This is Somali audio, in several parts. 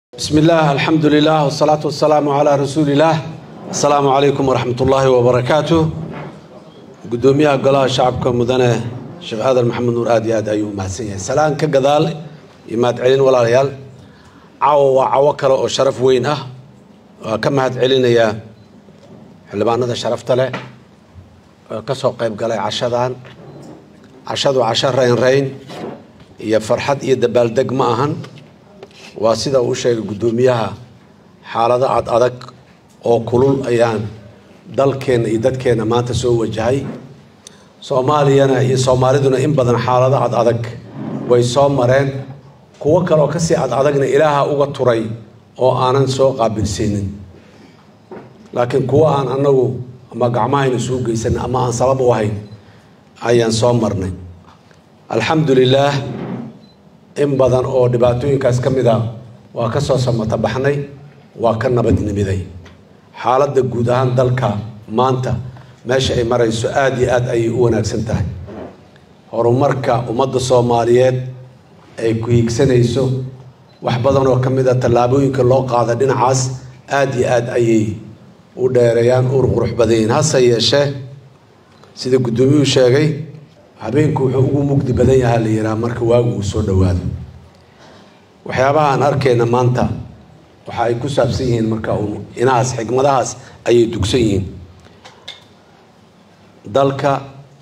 بسم الله الحمد لله والصلاة والسلام على رسول الله السلام عليكم ورحمة الله وبركاته قدوميها قلاها شعبكم مدنة شيخ آدم محمد نور آدي آد أيوه محسن سلام كقدال يماد علين ولا ريال عاو وعاو كلا وشرف وين أه كم هاد علين يا حلبان هذا شرفت له كسو قيب قلاي عشادان عشادو عشر رين رين يا فرحد يا دبال دق ما أهن waa sida uu sheegay guddoomiyaha xaalado ad adag oo kulul ayaan dalkeenna iyo dadkeenna maanta soo wajahay soomaaliyana iyo soomaaliduna in badan xaalado ad adag way soo mareen kuwo kaleoo kasii ad adagna ilaaha uga turay oo aanan soo qaabilsiinin laakiin kuwo aan anagu ama gacmahayna suu geysan ama aan sabab u ahayn ayaan soo marnay alxamdu lilaah in badan oo dhibaatooyinkaas ka mid a waa ka soo samata baxnay waa ka nabadnimiday xaaladda guud ahaan dalka maanta meesha ay marayso aada iyo aada ayay u wanaagsan tahay horumarka ummadda soomaaliyeed ay ku hiigsanayso wax badan oo ka mid a tallaabooyinka loo qaada dhinacaas aada iyo aada ayay u dheereeyaan ur qurux badan yihiin hase yeeshee sida guddoomiyuhu sheegay habeenku wuxuu ugu mugdi badan yahaa la yihaha marka waagu uu soo dhowaado waxyaabaha aan arkayna maanta waxa ay ku saabsan yihiin marka uun inahaas xigmadahaas ayay dugsan yihiin dalka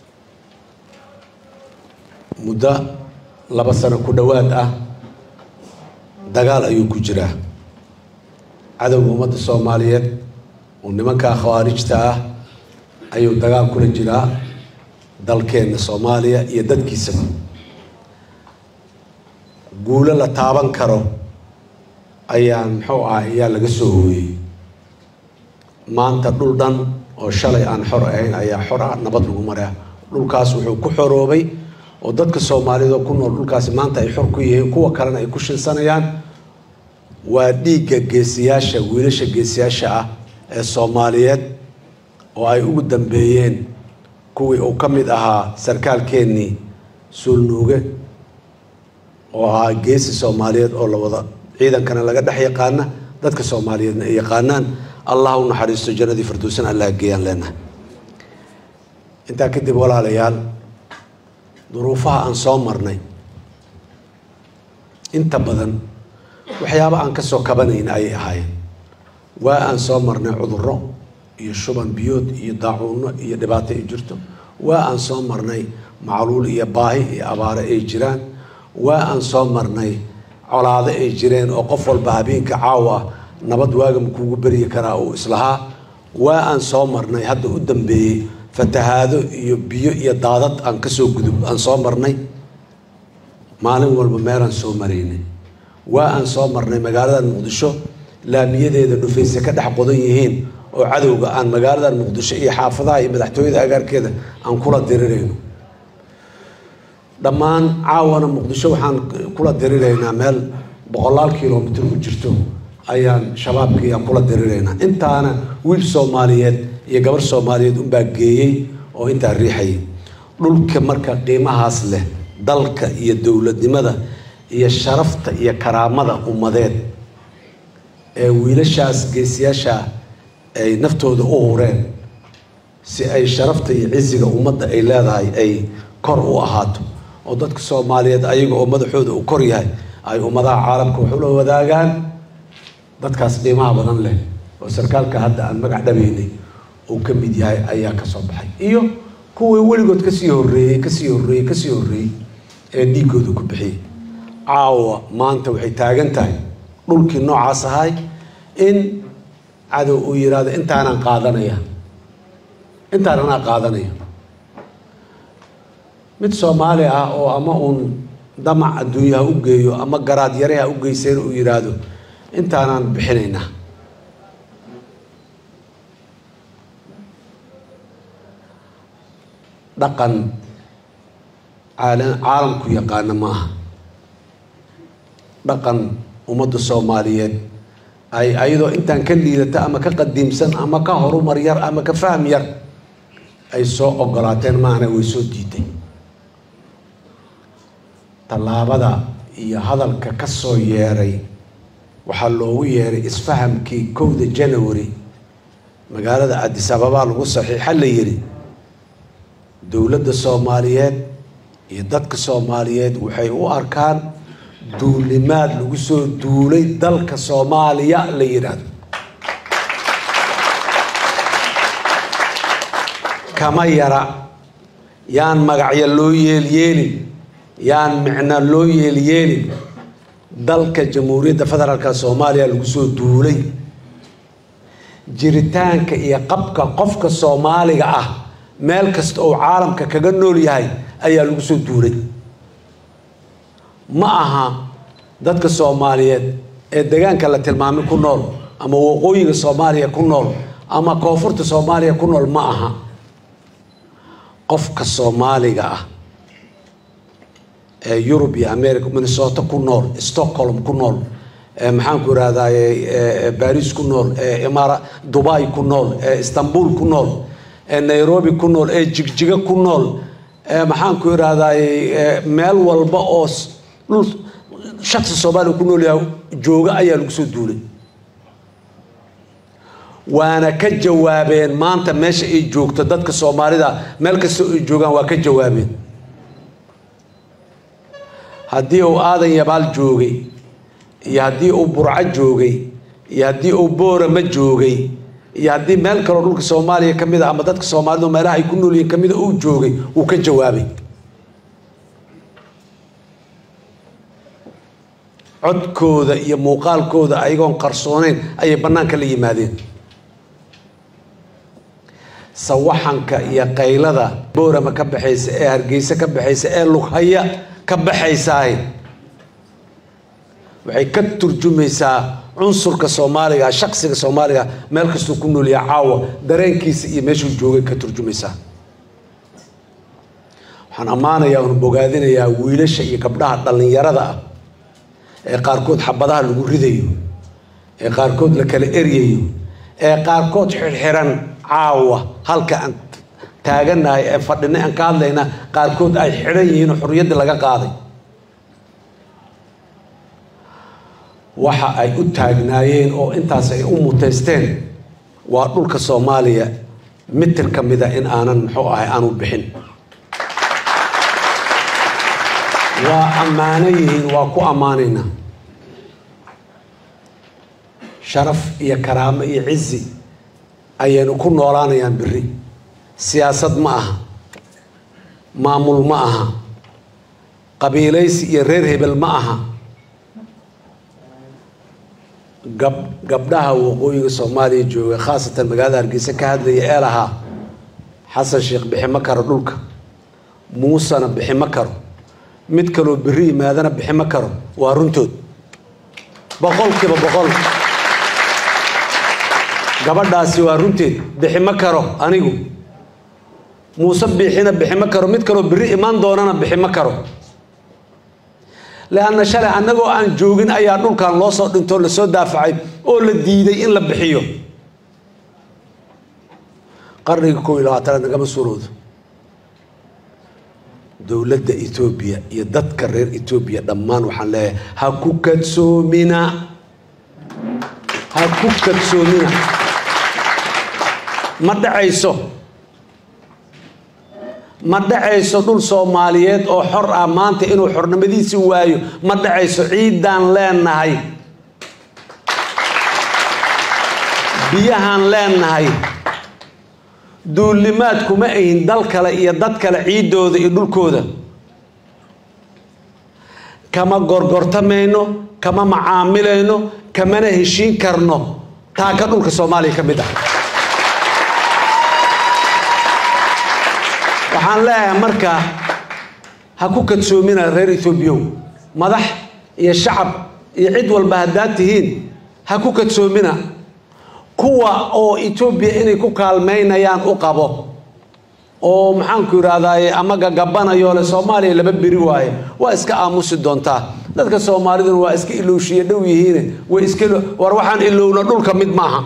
muddo laba sano ku dhowaad ah dagaal ayuu ku jiraa cadowga ummadda soomaaliyeed oo nimankaa khawaarijta ah ayuu dagaal kula jiraa dalkeenna soomaaliya iyo dadkiisaba guulo la taaban karo ayaan muxuu ah ayaa laga soo hooyey maanta dhul dhan oo shalay aan xor ahayn ayaa xor ah nabad lagu maraa dhulkaas wuxuu ku xoroobay oo dadka soomaaliyeed oo ku nool dhulkaasi maanta ay xor ku yihiin kuwa kalena ay ku shinsanayaan waa dhiigga geesiyaasha wiilasha geesiyaasha ah ee soomaaliyeed oo ay ugu dambeeyeen kuwii uu ka mid ahaa sarkaalkeennii suulnuuge oo ahaa geesi soomaaliyeed oo la wada ciidankana laga dhex yaqaana dadka soomaaliyeedna ay yaqaanaan allah u naxariisto jannadii firdowsan allah geeyaan leenahay intaa kadib walaalayaal duruufaha aan soo marnay inta badan waxyaaba aan ka soo kabanayn ayay ahaayeen waa aan soo marnay cudurro iyo shuban biyood iyo daacuuno iyo dhibaato ay jirto waa aan soo marnay macluul iyo baahi iyo abaare ay jiraan waa aan soo marnay colaado ay jireen oo qof walba habeenka caawa ah nabad waaga makuugu beryi karaa uu islahaa waa aan soo marnay hadda u dambeeyey fatahaado iyo biyo iyo daadad aan kasoo gudub aan soo marnay maalin walba meelaan soo maraynay waa aan soo marnay magaalada muqdisho laamiyadeeda dhufayse ka dhex qodan yihiin oo cadowga aan magaaladan muqdisho iyo xaafadaha iyo madaxtooyada agaarkeeda aan kula dirirayno dhammaan caawana muqdisho waxaan kula diriraynaa meel boqolaal kilomitr u jirto ayaan shabaabkii aan kula diriraynaa intaana wiil soomaaliyeed iyo gabar soomaaliyeed unbaa geeyey oo intaa riixayay dhulka marka qiimahaas leh dalka iyo dowladnimada iyo sharafta iyo karaamada ummadeed ee wiilashaas geesiyaasha ay naftooda u hureen si ay sharafta iyo cisiga ummadda ay leedahay ay kor u ahaato oo dadka soomaaliyeed ayaga oo madaxooda uu kor yahay ay ummadaha caalamka wax ula wadaagaan dadkaas qiimaha badan leh oo sarkaalka hadda aan magac dhabaynay uu ka mid yahay ayaa ka soo baxay iyo kuwii weligood kasii horreeyey kasii horreeyey kasii horreeyey ee dhiiggooda ku bixiyey caawa maanta waxay taagan tahay dhulkii noocaas ahay in cadow uu yidhaahdo intaanaan qaadanaya intaan anaa qaadanaya mid soomaali ah oo ama uun damac adduunyaha u geeyo ama garaad yareha u geyseen uu yidhaahdo intaanaan bixinaynaa dhaqan caalamku yaqaana ma aha dhaqan ummadda soomaaliyeed ay ayadoo intaan ka liidata ama ka qadiimsan ama ka horumar yar ama ka fahm yar ay soo ogolaateen maana way soo diiday tallaabada iyo hadalka ka soo yeeray waxaa loogu yeeray isfahamkii kowda janawari magaalada adis ababa lagu saxiixa la yidhi dowladda soomaaliyeed iyo dadka soomaaliyeed waxay u arkaan duulimaad lagu soo duulay dalka soomaaliya la yidhaahdo kama yara yaan magacyo loo yeelyeelin yaan micno loo yeelyeelin dalka jamhuuriyadda federaalka soomaaliya lagu soo duulay jiritaanka iyo qabka qofka soomaaliga ah meel kasta oo caalamka kaga nool yahay ayaa lagu soo duulay ma aha dadka soomaaliyeed ee degaanka la tilmaamay ku nool ama waqooyiga soomaaliya ku nool ama koonfurta soomaaliya ku nool ma aha qofka soomaaliga ah ee yurub iyo america minnesota ku nool stockholm ku nool ee maxaanku irahdaye baris ku nool ee imaara dubai ku nool ee istanbul ku nool ee nairobi ku nool ee jigjiga ku nool ee maxaanku irahdaye meel walba oo dhul shaqsi soomaaliya ku nool yahay jooga ayaa lagu soo duulay waana ka jawaabeen maanta meesha ay joogto dadka soomaalida meel kastoo ay joogaan waa ka jawaabeen haddii uu aadan yabaal joogay iyo haddii uu burco joogay iyo haddii uu boorama joogay iyo haddii meel kaloo dhulka soomaaliya ka mid a ama dadka soomaalida meelaha ay ku nool yihiin kamida uu joogay wuu ka jawaabay codkooda iyo muuqaalkooda ayagoon qarsooneyn ayay bannaanka la yimaadeen sawaxanka iyo qaylada boorama ka baxaysa ee hargeysa ka baxaysa ee lughaya ka baxaysaah waxay ka turjumaysaa cunsurka soomaaliga shaqsiga soomaaliga meel kastuu ku noolyaha caawa dareenkiisa iyo meeshuu joogay ka turjumaysaa waxaan ammaanayaa oon bogaadinayaa wiilasha iyo gabdhaha dhallinyarada ah ee qaarkood xabadaha lagu ridayo ee qaarkood la kala eryayo ee qaarkood xirxiran caawa halka aan taaganahay ee fadhina aan ka hadlayna qaarkood ay xidhan yihiin oo xorriyadda laga qaaday waxa ay u taagnaayeen oo intaas ay u muteysteen waa dhulka soomaaliya mitir ka mida in aanan muxuu ahay aanu bixin waa ammaano yihiin waa ku ammaanaynaa sharaf iyo karaamo iyo cizi ayaynu ku noolaanayaan beri siyaasad ma aha maamul ma aha qabiilaysi iyo reer hebel ma aha gab gabdhaha waqooyiga soomaaliya jooga khaasatan magaalada hargeysa ka hadlaya ee lahaa xasan sheekh bixi ma karo dhulka muusena bixi ma karo mid kaloo beri yimaadana bixi ma karo waa runtood boqolkiiba boqol gabadhaasi waa runteed bixi ma karo anigu muuse biixina bixi ma karo mid kaloo beri imaan doonana bixi ma karo leanna shalay annagoo aan joogin ayaa dhulkan loo soo dhintoo lasoo daafacay oo la diiday in la bixiyo qarniga kow iyo labaatanaad nagama suuroodo dowladda etoobiya iyo dadka reer etoobiya dhammaan waxaan leeyahay ha ku kadsoomina ha ku kadsoomina ma dhacayso ma dhacayso dhul soomaaliyeed oo xor ah maanta inuu xornimadiisi waayo ma dhacayso ciiddaan leenahay biyahaan leenahay duulimaad kuma ahin dal kale iyo dad kale ciiddooda iyo dhulkooda kama gorgortamayno kama macaamilayno kamana heshiin karno taaka dhulka soomaaliya ka mid ah waxaan leeyahay marka ha ku kadsoomina reer ethoobiyow madax iyo shacab iyo cid walba haddaad tihiin ha ku kadsoomina kuwa oo etoobiya inay ku kaalmaynayaan u qabo oo maxaanku yidhahdaaye ama gagabanayo le soomaaliya laba beri waaye waa iska aamusi doontaa dadka soomaaliduna waa iska ilowshiye dhow yihiine way iska war waxaan ilowna dhulka mid maaha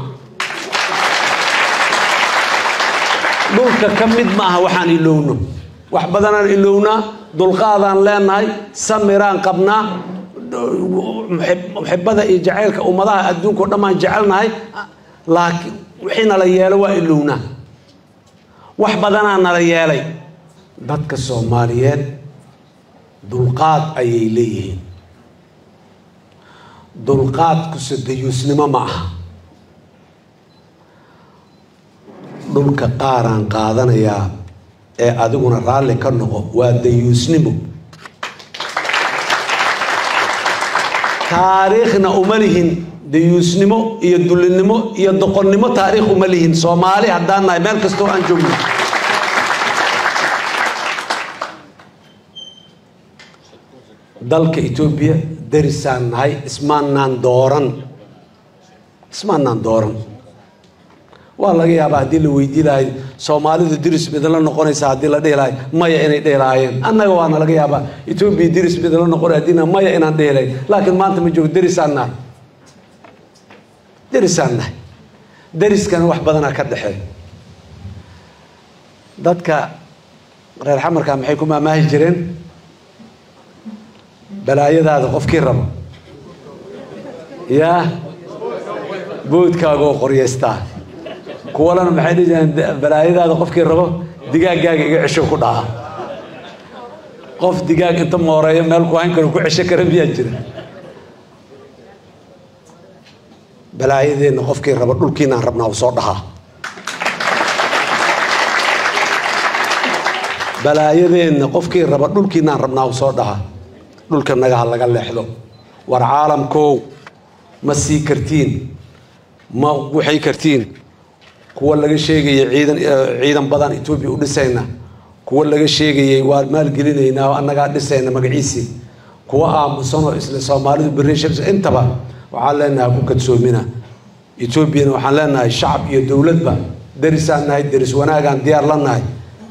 dhulka ka mid maaha waxaan ilowno wax badanaan ilownaa dulqaadaan leenahay samiraan qabnaa muxibada iyo jacaylka ummadaha adduunka o dhan baan jecelnahay laakiin wixii nala yeelo waa ilownaa wax badanaa nala yeelay dadka soomaaliyeed dulqaad ayay leeyihiin dulqaadkuse dayuusnimo ma aha dhulka qaaraan qaadanayaa ee adiguna raalli ka noqo waa dayuusnimo taariikhna uma lihin dayuusnimo iyo dullinimo iyo doqonnimo taariikh uma lihin soomaali haddaan nahay meel kastoo aan joogno dalka etoobiya darisaan nahay ismaannaan dooran ismaannaan dooran waa laga yaabaa haddii la weydii lahay soomaalidu diris midla noqonaysa haddii la dhihi lahay maya inay dhihi lahaayeen annaga waana laga yaabaa etoobiya diris midla noqonay haddiina maya inaan dhihi lahay laakiin maanta ma joogo derisaan nahay derisaan nahay deriskana wax badanaa ka dhexeey dadka reer xamarka maxay ku maamaahi jireen balaayadaada qofkii rabo yaa boodkaagoo qoryaystaa kuwalana maxay dhihi jireen balaayadaada qofkii rabo digaaggaaga iga cesho ku dhaca qof digaag inta mooreeyo meel ku hayn karo ku cesho kara miyaa jira balaayadeenna qofkii rabo dhulkiinaan rabnaa u soo dhahaa balaayadeenna qofkii raba dhulkiinaan rabnaa u soo dhahaa dhulka nagaha laga leexdo war caalamkow ma sii kartiin ma waxay kartiin kuwa laga sheegayay ciidan ciidan badan etoobiya u dhisayna kuwa laga sheegayay waa maalgelinaynaa oo annagaa dhisayna magaciisii kuwa aamusanoo isla soomaalidu bereshars intaba waxaan leenahay ku kadsoomina etoobiyana waxaan leenahay shacab iyo dowladba derisaan nahay deris wanaagaan diyaar la nahay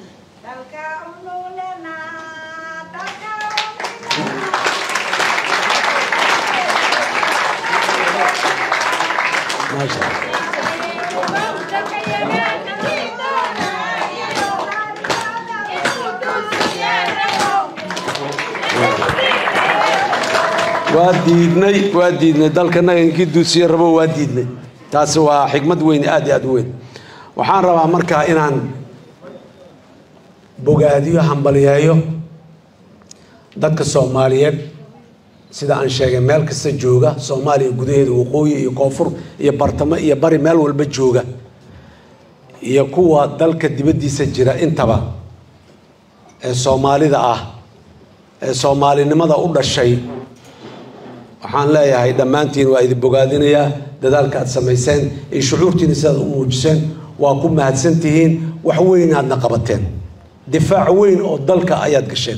waa diidnay waa diidnay dalkanaga inkii duusiye rabo waa diidnay taasi waa xikmad weyn aad iyo aad u weyn waxaan rabaa markaa inaan bogaadiyo hambaliyeeyo dadka soomaaliyeed sida aan sheegay meel kasta jooga soomaaliya gudaheeda waqooyi iyo koonfur iyo bartamo iyo bari meel walba jooga iyo kuwa dalka dibaddiisa jira intaba ee soomaalida ah ee soomaalinimada u dhashay waxaan leeyahay dhammaantiin waa idin bogaadinayaa dadaalka aad samayseen iyo shucuurtiina sidaad u muujiseen waa ku mahadsan tihiin wax weyn aadna qabateen difaac weyn oo dalka ayaad gasheen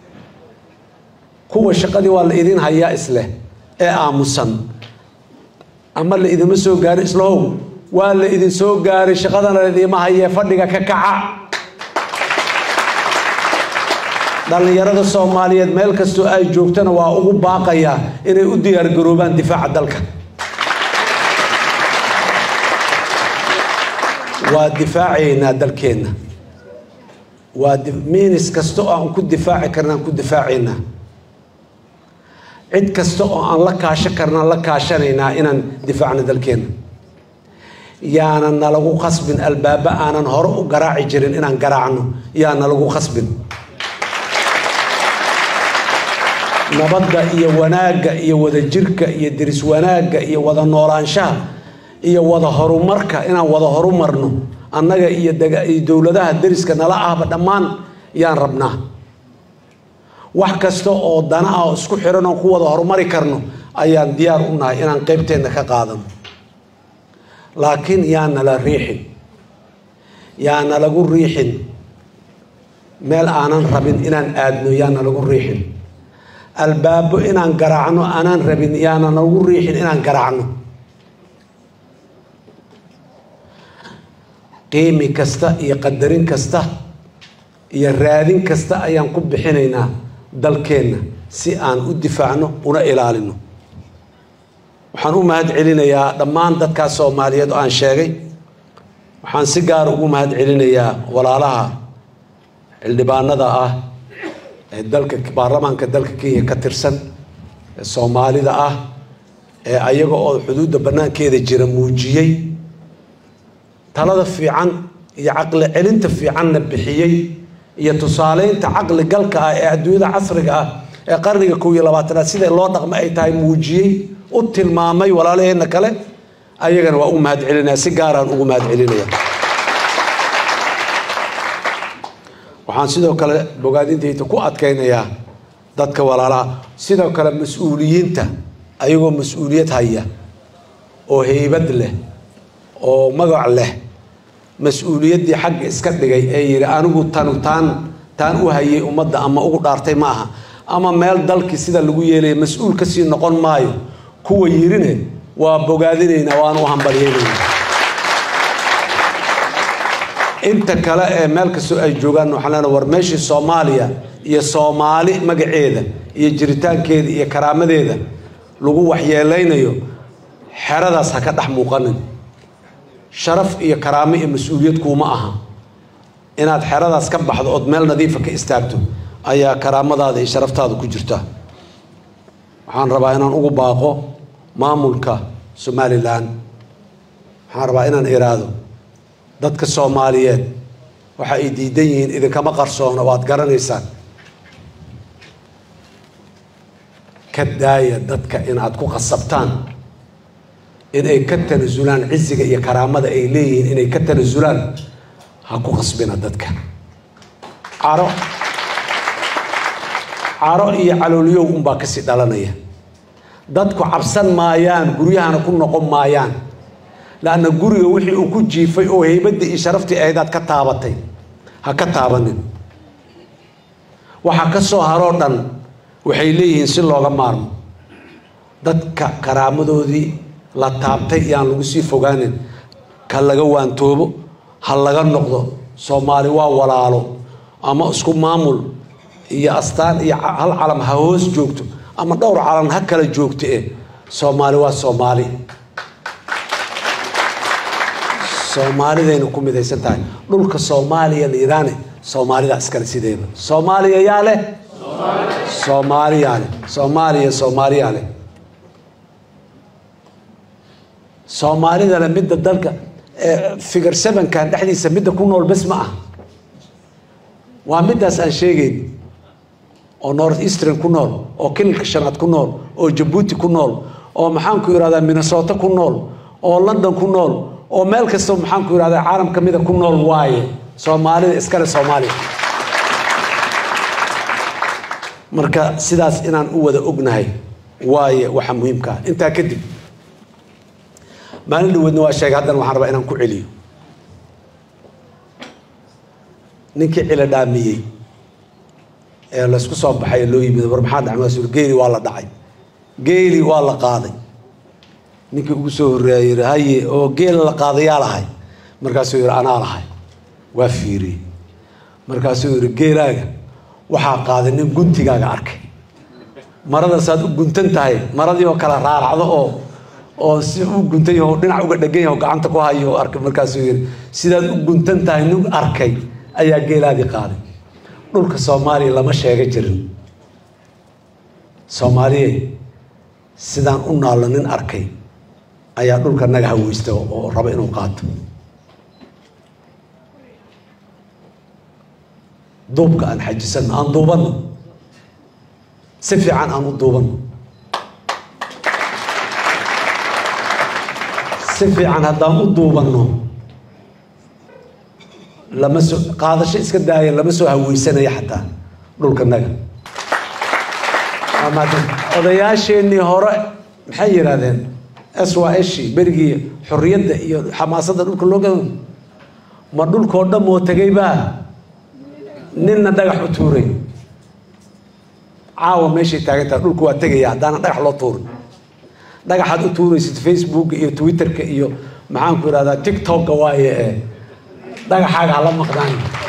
kuwa shaqadii waa la idin hayaa isleh ee aamusan ama la idinma soo gaarin islahow waa la idin soo gaaray shaqadana laidiima hayee fadhiga ka kaca dhallinyarada soomaaliyeed meel kastoo ay joogtana waa ugu baaqayaa inay u diyaargaroobaan difaaca dalka waa difaacaynaa dalkeenna waa miinis kasta oo aan ku difaaci karna aan ku difaacaynaa cid kasta oo aan la kaasho karnaan la kaashanaynaa inaan difaacno dalkeenna yaana nalagu khasbin albaaba aanan hore u garaaci jirin inaan garaacno yaa nalagu khasbin nabadda iyo wanaagga iyo wadajirka iyo diris wanaagga iyo wada noolaanshaha iyo wada horumarka inaan wada horumarno annaga iyo iyo dowladaha deriska nala ahba dhammaan yaan rabnaa wax kasta oo dana ah oo isku xiran oo ku wada horumari karno ayaan diyaar u nahay inaan qaybteenna ka qaadano laakiin yaa nala riixin yaa nalagu riixin meel aanan rabin inaan aadno yaa nalagu riixin albaabo inaan garaacno aanaan rabin yaana nagu riixin inaan garaacno qiimi kasta iyo qadarin kasta iyo raadin kasta ayaan ku bixinaynaa dalkeenna si aan u difaacno una ilaalino waxaan u mahad celinayaa dhammaan dadkaas soomaaliyeed oo aan sheegay waxaan si gaar ugu mahad celinayaa walaalaha xildhibaanada ah ee dalka baarlamaanka dalka kenya ka tirsan ee soomaalida ah ee ayaga oo xuduudda bannaankeeda jira muujiyey talada fiican iyo caqli celinta fiicanna bixiyey iyo tusaaleynta caqli galka ah ee adduunyada casriga ah ee qarniga kow iyo labaatanaad sida loo dhaqmo ay tahay muujiyey u tilmaamay walaalaheenna kale ayagana waa u mahad celinaya si gaaraan ugu mahad celinaya waxaan sidoo kale bogaadintayda ku adkaynayaa dadka walaalaha sidoo kale mas-uuliyiinta ayagoo mas-uuliyad haya oo heybad leh oo magac leh mas-uuliyaddii xagga iska dhigay ee yidhi anigu tanu taan taan u hayay ummadda ama ugu dhaartay ma aha ama meel dalkii sida lagu yeelaya mas-uul kasii noqon maayo kuwa yirine waa bogaadinaynaa waan u hambalyeynayna inta kale ee meel kastoo ay joogaan waxaan leenahay war meeshii soomaaliya iyo soomaali magaceeda iyo jiritaankeeda iyo karaamadeeda lagu waxyeelaynayo xeradaas ha ka dhex muuqanin sharaf iyo karaamo iyo mas-uuliyad kuuma aha inaad xeradaas ka baxdo ood meel nadiifa ka istaagto ayaa karaamadaada iyo sharaftaada ku jirta waxaan rabaa inaan ugu baaqo maamulka somalilan waxaan rabaa inaan iraado dadka soomaaliyeed waxa ay diidan yihiin idinkama qarsoona waad garanaysaan ka daaya dadka inaad ku qasabtaan inay ka tanasulaan ciziga iyo karaamada ay leeyihiin inay ka tanasulaan ha ku qasbina dadka caro caro iyo calooliyow unbaa kasii dhalanaya dadku cabsan maayaan guryahana ku noqon maayaan laanna guriga wixii uu ku jiifay oo heybaddii iyo sharaftii ahaydaad ka taabatay ha ka taabanin waxa ka soo haroo dhan waxay leeyihiin si looga maarmo dadka karaamadoodii la taabtay yaan lagu sii fogaanin ka laga waantoobo ha laga noqdo soomaali waa walaalo ama isku maamul iyo astaan iyo hal calam ha hoos joogto ama dhowr calan ha kala joogto eh soomaali waa soomaali soomaalidayna ku midaysan tahay dhulka soomaaliya liidaane soomaalida iskale sideeda soomaaliya yaa leh soomaaliyaa leh soomaaliya soomaaliyaa leh soomaalidana midda dalka figar sevenkan dhexdiisa midda ku nool bes ma ah waa middaas aan sheegayn oo north eastern ku nool oo kililka shanaad ku nool oo jabuuti ku nool oo maxaanku irahdaa minnesota ku nool oo london ku nool oo meel kastao maxaanku irahdaa caalam ka mida ku nool waaye soomaalida iskale soomaaliya marka sidaas inaan u wada ognahay waaye waxa muhiimka ah intaa kadib maalin dhaweedna waa sheegay haddana waxaan rabaa inaan ku celiyo ninkii cilo dhaamiyey ee laysku soo baxay ee loo yimid war maxaa dhacay maasuul geeli waa la dhacay geeli waa la qaaday ninkii ugu soo horreeyay yidhi haye oo geela la qaaday yaa lahay markaasuu yidhi anaa lahay waa fiiriyey markaasuu yidhi geelaaga waxaa qaaday nin guntigaaga arkay maradasaad u guntan tahay maradii oo kale raaracdo oo oo si u guntan yaho dhinac uga dhegan yaho gacanta ku hayo oo arkay markaasuu yidhi sidaad u guntan tahay nin arkay ayaa geelaadii qaaday dhulka soomaaliya lama sheega jirin soomaaliye sidaan u naallo nin arkay ayaa dhulka naga haweysta oo raba inuu qaato duubka aan xajisanno aan duubanno si fiican aan u duubanno si fiican haddaan u duubanno lama soo qaadasho iska daaya lama soo haweysanaya xataa dhulka naga odayaasheenii hore maxay yidhahdeen swashi berigii xorriyadda iyo xamaasadda dhulka loo gado ma dhulkoo dhan moo tegay baa ninna dhagax u tuuray caawa meeshay taagantaha dhulku waa tegaya haddaana dhagax loo tuurin dhagaxaad u tuuraysid facebooka iyo twitterka iyo maxaanku idhahdaa tiktoka waaye ee dhagaxaaga hala maqdaan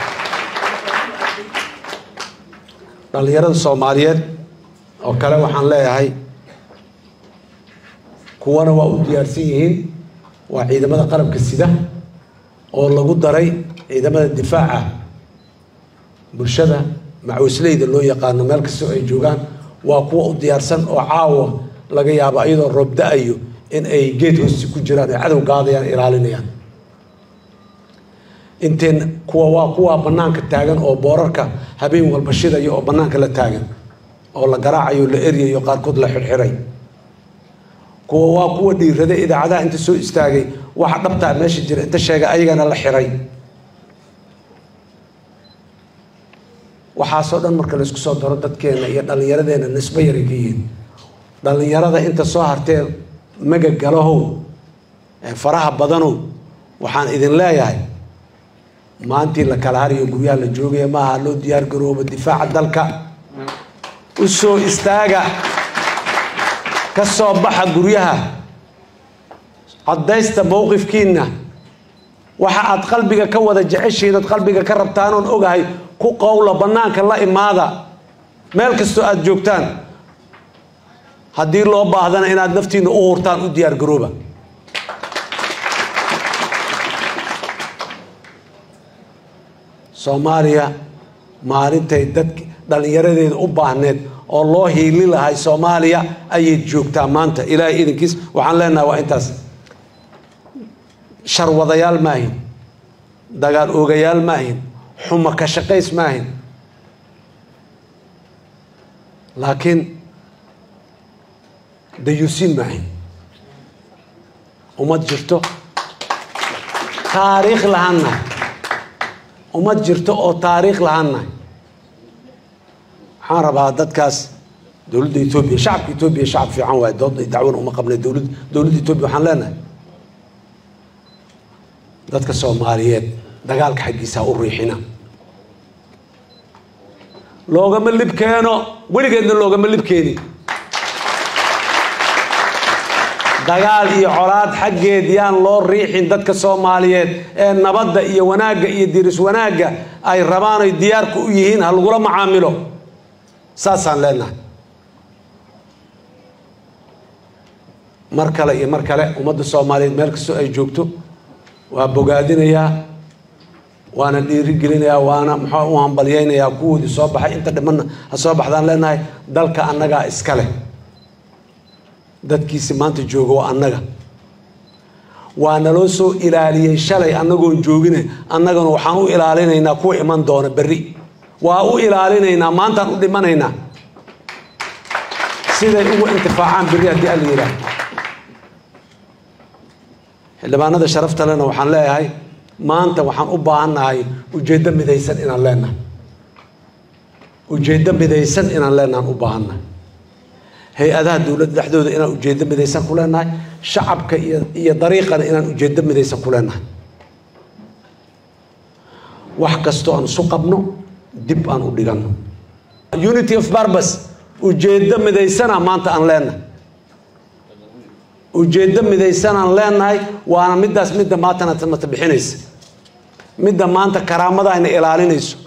dhallinyarada soomaaliyeed oo kale waxaan leeyahay kuwana waa u diyaarsan yihiin waa ciidamada qalabka sida oo lagu daray ciidamada difaaca bulshada macawisleyda loo yaqaano meel kastoo ay joogaan waa kuwa u diyaarsan oo caawa laga yaabo iyadoo roob da-ayo in ay geed hoosti ku jiraan ay cadow gaadayaan ilaalinayaan inteen kuwa waa kuwa banaanka taagan oo boorarka habeen walba shidaya oo banaanka la taagan oo la garaacayo la eryayo qaarkood la xirxiray kuwa waa kuwa dhiirada idaacadaha inta soo istaagay waxa dhabtaa meesha jira inta sheega ayagana la xiray waxaasoo dhan marka laysku soo daro dadkeena iyo dhallinyaradeena nisbo yaray ka yihiin dhallinyarada inta soo hartee magagalahow ee faraha badanow waxaan idin leeyahay maantii la kala hariyo guryaha la joogaya maaha loo diyaar garoobo difaaca dalka u soo istaaga ka soo baxa guryaha caddaysta mowqifkiinna waxa aad qalbiga ka wada jeceshihiin ood qalbiga ka rabtaanoon ogahay ku qowla bannaanka la imaada meel kastoo aada joogtaan haddii loo baahdana inaad naftiinna u hurtaan u diyaar garooba soomaaliya maalintay dadk dhallinyaradeeda u baahneed oo loo hiili lahay soomaaliya ayay joogtaa maanta ilaahay idinkiis waxaan leenahay waa intaas sharwadayaal maahin dagaal oogayaal maahin xumo ka shaqays maahin laakiin dayuusiin maahin ummad jirto taariikh lahaannahay ummad jirto oo taariikh lahaannahay waxaan rabaa dadkaas dowladda etoobiya shacabka etoobiya shacab fiican waaye dood dacwana uma qabnay dowlad dowladda etoobiya waxaan leenahay dadka soomaaliyeed dagaalka xaggiisa ha u riixina loogama lib keeno weligeedna loogama lib keeni dagaal iyo colaad xaggeed yaan loo riixin dadka soomaaliyeed ee nabadda iyo wanaagga iyo diris wanaagga ay rabaan ay diyaarka u yihiin ha lagula macaamilo saasaan leenahay mar kale iyo mar kale ummadda soomaaliyeed meel kastoo ay joogto waa bogaadinayaa waana dhiirigelinayaa waana muxuu u hambalyaynayaa kuwoodii soo baxay inta dhimanna ha soo baxdaan leenahay dalka annagaa iska leh dadkiisi maanta jooga waa annaga waa naloo soo ilaaliyey shalay annagoon joogine annagana waxaan u ilaalinaynaa kuwa iman doona berri waa u ilaalinaynaa maantaan u dhimanaynaa siday ugu intifaacaan berri haddii alla yidhaah xildhibaanada sharafta lena waxaan leeyahay maanta waxaan u baahannahay ujeeddo midaysan inaan leenahay ujeeddo midaysan inaan leenahan u baahannahay hay-adaha dowladda dhexdooda inaan ujeeddo midaysan ku leenahay shacabka iyo iyo dariiqana inaan ujeeddo midaysan ku leenahay wax kastoo aan isu qabno dib aan u dhiganno unity of barbas ujeeddo midaysana maanta aan leenahay ujeeddo midaysanaan leenahay waana middaas midda maantana mata bixinaysa midda maanta karaamadaayna ilaalinayso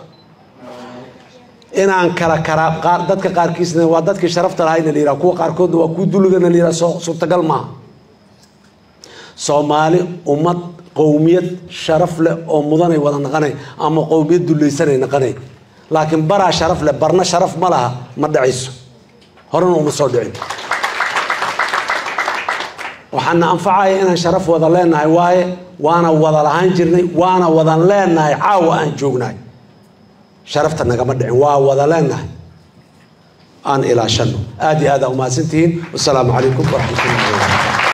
inaan kala karaa qaar dadka qaarkiisna waa dadkii sharafta lahayna la yidhaha kuwa qaarkoodna waa kuwa duligana la yidhaha soo suurtagal maaha soomaali ummad qowmiyad sharaf leh oo mudanay wada naqanay ama qowmiyad dulaysanay naqanay laakiin baraa sharaf leh barna sharaf ma laha ma dhacayso horena uma soo dhicin waxaana anfacaya inaan sharaf wada leenahay waaye waana wada lahaan jirnay waana wadan leenahay caawa aan joognahay sharafta nagama dhicin waa wada leenahay aan ilaashano aad iyo aad aa umahadsantihiin wasalaamu calaykum waraxmat ullahi wabarakatu